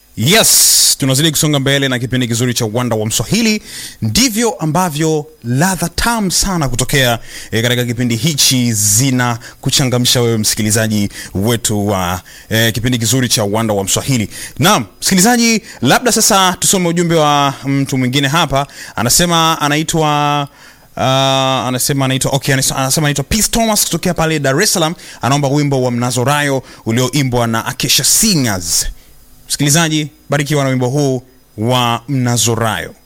Yes, tunazidi kusonga mbele na kipindi kizuri cha uwanda wa Mswahili. Ndivyo ambavyo ladha tamu sana kutokea e, katika kipindi hichi zina kuchangamsha wewe msikilizaji wetu wa e, kipindi kizuri cha uwanda wa Mswahili. Naam, msikilizaji, labda sasa tusome ujumbe wa mtu mwingine hapa. Anasema anaitwa Uh, anasema anaitwa okay, anas- anasema anaitwa Peace Thomas kutokea pale Dar es Salaam, anaomba wimbo wa Mnazorayo ulioimbwa na Akesha Singers. Msikilizaji, barikiwa na wimbo huu wa Mnazorayo.